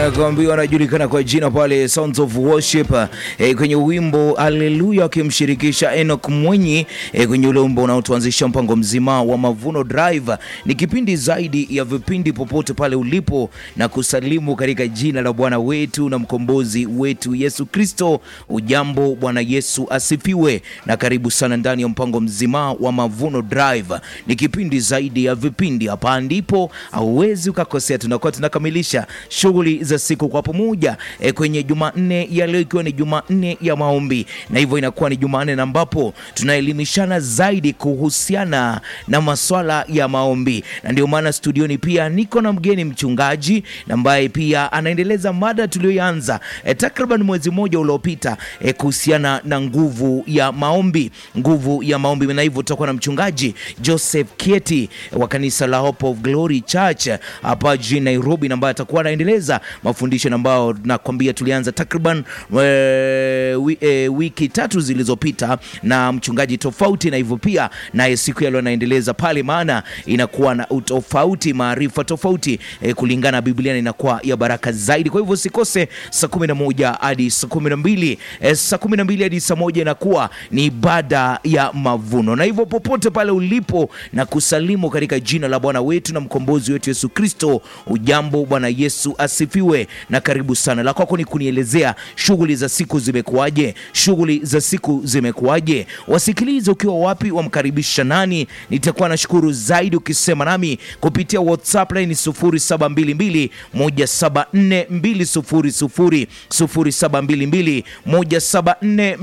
kuambiwa anajulikana kwa jina pale Sounds of Worship eh, kwenye wimbo Haleluya akimshirikisha Enoch Mwenyi eh, kwenye ule wimbo unaotuanzisha mpango mzima wa Mavuno Drive. Ni kipindi zaidi ya vipindi popote pale ulipo, na kusalimu katika jina la Bwana wetu na mkombozi wetu Yesu Kristo. Ujambo, Bwana Yesu asifiwe, na karibu sana ndani ya mpango mzima wa Mavuno Drive. Ni kipindi zaidi ya vipindi, hapa ndipo hauwezi ukakosea. Tunakuwa tunakamilisha shughuli za siku kwa pamoja e, kwenye Jumanne ya leo ikiwa ni Jumanne ya maombi, na hivyo inakuwa ni Jumanne na ambapo tunaelimishana zaidi kuhusiana na maswala ya maombi, na ndio maana studioni pia niko na mgeni mchungaji ambaye pia anaendeleza mada tuliyoanza e, takriban mwezi mmoja uliopita e, kuhusiana na nguvu ya maombi, nguvu ya maombi, na hivyo tutakuwa na mchungaji Joseph Kieti wa kanisa la Hope of Glory Church hapa jijini Nairobi, na ambaye atakuwa anaendeleza mafundisho ambayo nakwambia tulianza takriban e, wi, e, wiki tatu zilizopita na mchungaji tofauti, na hivyo pia naye siku ya leo anaendeleza pale, maana inakuwa na utofauti, maarifa tofauti e, kulingana na Biblia na inakuwa ya baraka zaidi. Kwa hivyo usikose saa kumi na moja hadi saa kumi na mbili e, saa kumi na mbili hadi saa moja inakuwa ni ibada ya mavuno, na hivyo popote pale ulipo na kusalimu katika jina la Bwana wetu na mkombozi wetu Yesu Kristo. Ujambo, Bwana Yesu asifiwe na karibu sana. La kwako ni kunielezea shughuli za siku zimekuwaje? Shughuli za siku zimekuwaje? Wasikilize ukiwa wapi, wamkaribisha nani? Nitakuwa nashukuru zaidi ukisema nami kupitia WhatsApp line 0722 174 200 0722 174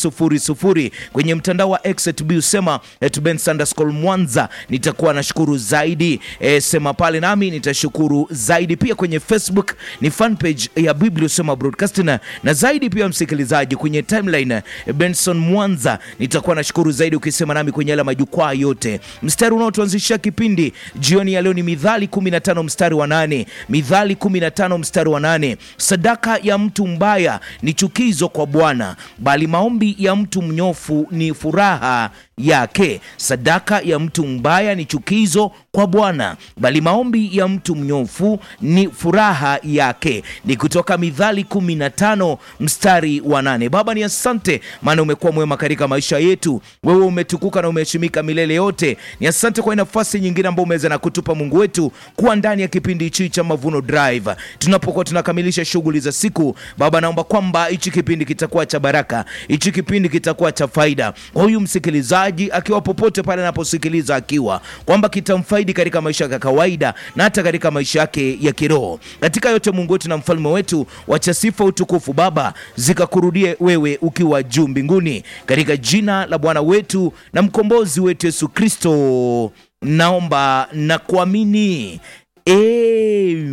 200 kwenye mtandao wa X usema @bens_underscore Mwanza. Nitakuwa nashukuru zaidi e, sema pale nami nitashukuru zaidi. Pia kwenye Facebook ni fan page ya Biblia usema broadcasting, na zaidi pia msikilizaji kwenye timeline Benson Mwanza, nitakuwa nashukuru zaidi ukisema nami kwenye yale majukwaa yote. Mstari unaotuanzishia kipindi jioni ya leo ni Mithali 15 mstari wa nane. Mithali 15 mstari wa nane. Sadaka ya mtu mbaya ni chukizo kwa Bwana, bali maombi ya mtu mnyofu ni furaha yake. Sadaka ya mtu mbaya ni chukizo kwa Bwana, bali maombi ya mtu mnyofu ni furaha yake. Ni kutoka Mithali 15 mstari wa nane. Baba, ni asante maana umekuwa mwema katika maisha yetu. Wewe umetukuka na umeheshimika milele yote. Ni asante kwa nafasi nyingine ambayo umeweza na kutupa Mungu wetu kuwa ndani ya kipindi hichi cha Mavuno Drive, tunapokuwa tunakamilisha shughuli za siku. Baba, naomba kwamba hichi kipindi kitakuwa cha baraka, hichi kipindi kitakuwa cha faida huyu msikilizaji akiwa popote pale anaposikiliza, akiwa kwamba kitamfaidi katika maisha yake ya kawaida na hata katika maisha yake ya kiroho. Katika yote, Mungu wetu na mfalme wetu, wacha sifa, utukufu Baba zikakurudie wewe ukiwa juu mbinguni, katika jina la Bwana wetu na mkombozi wetu Yesu Kristo naomba na kuamini, amen.